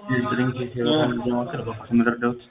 ምረዳውት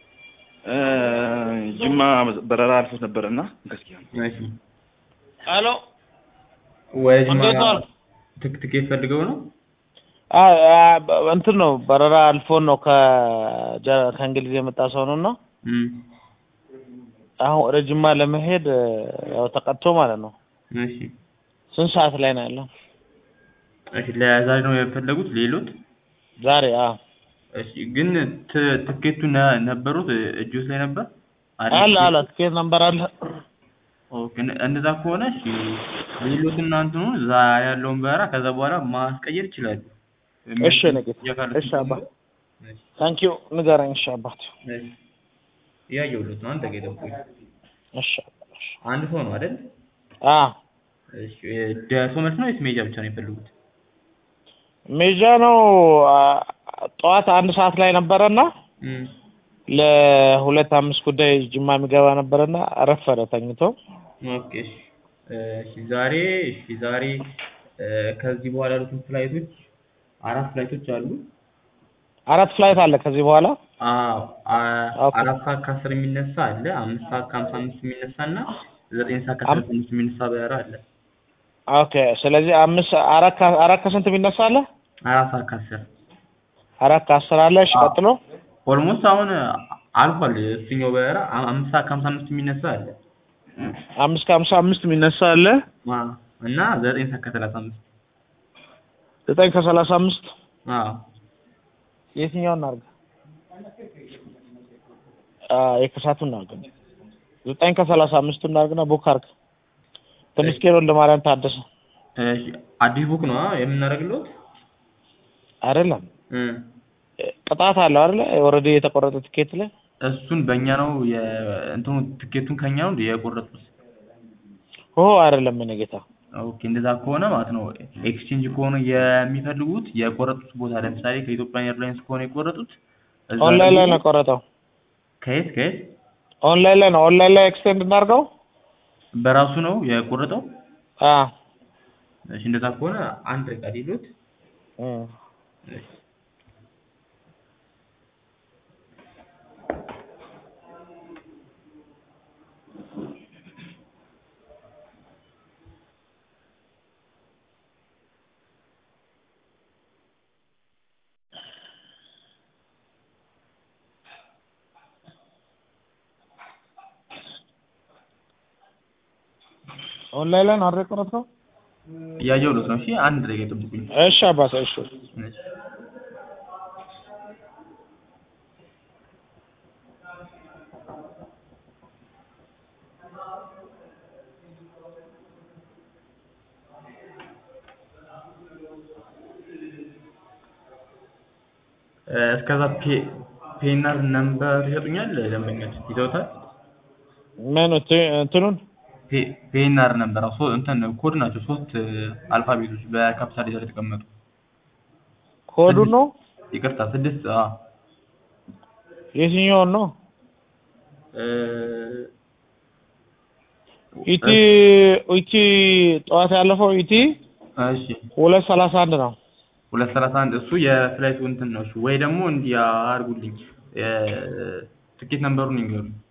ጅማ በረራ አልፎት ነበረ እና ገስኪያ ሄሎ ወደ ጅማ እንዴት ዋል? ትክ ትኬት ፈልገው ነው? አ- አ- በ- እንትን ነው በረራ አልፎን ነው ከጀ- ከእንግሊዝ የመጣ ሰው ነው እና እም፣ አሁን ወደ ጅማ ለመሄድ እ፣ ያው ተቀጥቶ ማለት ነው። እሺ ስንት ሰዓት ላይ ነው ያለው? እሺ ለዛሬ ነው የፈለጉት ሌሎት? ዛሬ አዎ እሺ ግን ት- ትኬቱ ነ- ነበሩት እጆት ላይ ነበር? አይደል? አለ አለ ትኬት ነምበር አለ። ኦኬ እነ- እንደዛ ከሆነ እሺ ሌሎት እና እንትኑ እዛ ያለውን በረራ ከዛ በኋላ ማስቀየር ይችላሉ። እሺ ነጌት የካሉት እሺ አባ እሺ፣ ታንኪዩ ንገረኝ። እሺ አባት እሺ እያየሁለት ነው። አንተ ጋር የጠብቁኝ። እሺ አባ፣ እሺ አንድ ሰው ነው አይደል? አ እሺ ደርሶ መልስ ነው ወይስ ሜጃ ብቻ ነው የፈለጉት? ሜጃ ነው አ፣ ጠዋት አንድ ሰዓት ላይ ነበረና እም፣ ለሁለት አምስት ጉዳይ ጅማ የሚገባ ነበረና ረፈደ ተኝቶ። ኦኬ እሺ እሺ ዛሬ እሺ ዛሬ እ፣ ከዚህ በኋላ ያሉትን ፍላይቶች አራት ፍላይቶች አሉ። አራት ፍላይት አለ ከዚህ በኋላ አዎ አ- ኦኬ። አራት ሰዓት ከአስር የሚነሳ አለ። አምስት ሰዓት ከሀምሳ አምስት የሚነሳ እና ዘጠኝ ሰዓት ከሰላሳ አምስት የሚነሳ በረራ አለ። ኦኬ። ስለዚህ አምስት አራት ከ- አራት ከስንት የሚነሳ አለ? አራት ሰዓት ከአስር አራት ከአስር አለ። እሺ አዎ። ቀጥሎ ኦልሞስት አሁን አልፏል። እሱኛው በረራ አ- አምስት ሰዓት ከሀምሳ አምስት የሚነሳ አለ አምስት ከሀምሳ አምስት የሚነሳ አለ። አ፣ እና ዘጠኝ ሰዓት ከሰላሳ አምስት ዘጠኝ ከሰላሳ አምስት አዎ የትኛውን እናድርግ? አ የከሳቱን እናድርግ። ዘጠኝ ከሰላሳ አምስቱን እናድርግና ቡክ አድርግ። ተመስገን ወልደ ማርያም ታደሰ እሺ አዲስ ቡክ ነው የምናደርግለት አይደለም እ ቅጣት አለው አይደለ? ኦልሬዲ የተቆረጠ ትኬት ላይ እሱን በእኛ ነው የእንትኑ ትኬቱን ከኛ ነው እንደ የቆረጡት። ኦ አይደለም የኔ ጌታ ኦኬ እንደዛ ከሆነ ማለት ነው ኤክስቼንጅ ከሆነ የሚፈልጉት የቆረጡት ቦታ ለምሳሌ ከኢትዮጵያ ኤርላይንስ ከሆነ የቆረጡት እዛ ኦንላይን ላይ ደግሞ- ነው የቆረጠው። ከየት ከየት ኦንላይን ላይ ነው። ኦንላይን ላይ ኤክስቴንድ እናድርገው። በራሱ ነው የቆረጠው። አ እሺ እንደዛ ከሆነ አንድ ዕቃ ሊሉት እም። እሺ ኦንላይን ላይ ነው አይደል የቆረጥከው? እያየሁለት ነው። እሺ አንድ ደቂቃ ይጠብቁኝ። እሺ አባቴ እሺ እሺ እ፣ እስከዛ ፔ- ፔናር ነምበር ይሰጡኛል። ደንበኞች ይዘውታል። ምን እንት- እንትኑን ፔ- ፔናር ነምበር ሶ እንትን ኮድ ናቸው። ሶስት እ፣ አልፋቤቶች በካፒታል ሌተር የተቀመጡ ኮዱ ነው ይቅርታ ስድስት አ የትኛውን ነው? እ፣ ኢቲ ኢቲ ጠዋት ያለፈው ኢቲ እሺ ሁለት ሰላሳ አንድ ነው። ሁለት ሰላሳ አንድ እሱ የፍላይቱ እንትን ነው። እሺ ወይ ደግሞ እንዲህ አድርጉልኝ እ፣ ትኬት ነምበሩን ይንገሩኝ።